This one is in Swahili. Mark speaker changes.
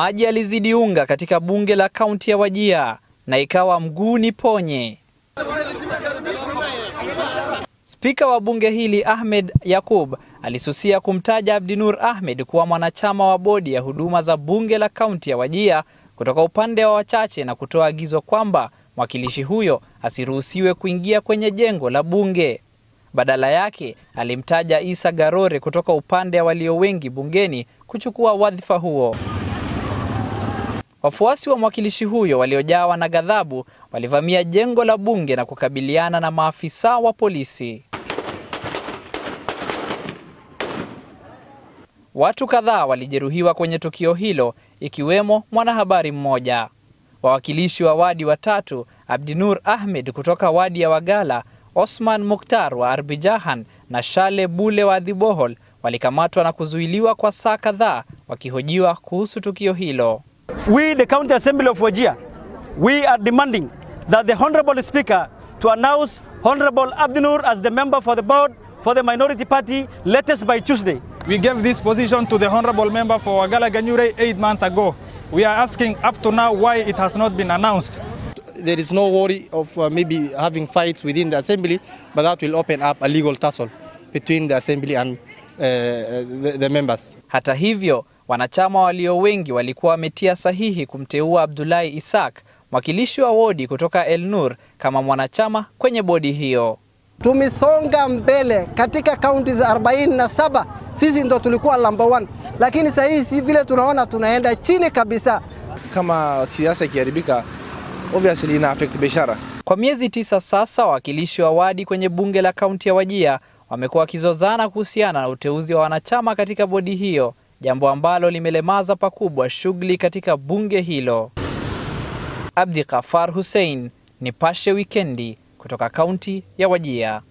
Speaker 1: Maji yalizidi unga katika bunge la kaunti ya Wajir na ikawa mguu ni ponye. Spika wa bunge hili Ahmed Yakub alisusia kumtaja Abdinur Ahmed kuwa mwanachama wa bodi ya huduma za bunge la kaunti ya Wajir kutoka upande wa wachache na kutoa agizo kwamba mwakilishi huyo asiruhusiwe kuingia kwenye jengo la bunge. Badala yake alimtaja Isa Garore kutoka upande wa walio wengi bungeni kuchukua wadhifa huo. Wafuasi wa mwakilishi huyo waliojawa na ghadhabu walivamia jengo la bunge na kukabiliana na maafisa wa polisi. Watu kadhaa walijeruhiwa kwenye tukio hilo ikiwemo mwanahabari mmoja. Wawakilishi wa wadi watatu, Abdinur Ahmed kutoka wadi ya Wagala, Osman Mukhtar wa Arbijahan na Shale Bule wa Adhibohol walikamatwa na kuzuiliwa kwa saa kadhaa wakihojiwa kuhusu tukio hilo.
Speaker 2: We, the County Assembly of Wajir, we are demanding that the Honorable Speaker to announce Honorable Abdinur as the member for the board for the minority party latest by Tuesday.
Speaker 3: We gave this position to the Honorable Member for Wagala Ganyure eight months ago. We are asking up to now why it has not been announced.
Speaker 4: There is no worry of uh, maybe having fights within the assembly, but that will open up a legal tussle between the assembly and uh, the, the members.
Speaker 1: Hata hivyo, wanachama walio wengi walikuwa wametia sahihi kumteua Abdullahi Isaac, mwakilishi wa wodi kutoka El Nur kama mwanachama kwenye bodi hiyo.
Speaker 5: Tumesonga mbele katika kaunti za 47 sisi ndo tulikuwa number one, lakini sasa hii si vile tunaona tunaenda chini kabisa.
Speaker 6: Kama siasa ikiharibika, obviously ina affect biashara.
Speaker 1: Kwa miezi tisa sasa, wawakilishi wa wadi kwenye bunge la kaunti ya Wajir wamekuwa wakizozana kuhusiana na uteuzi wa wanachama katika bodi hiyo, jambo ambalo limelemaza pakubwa shughuli katika bunge hilo. Abdi Qafar Hussein, Nipashe Wikendi kutoka kaunti ya Wajir.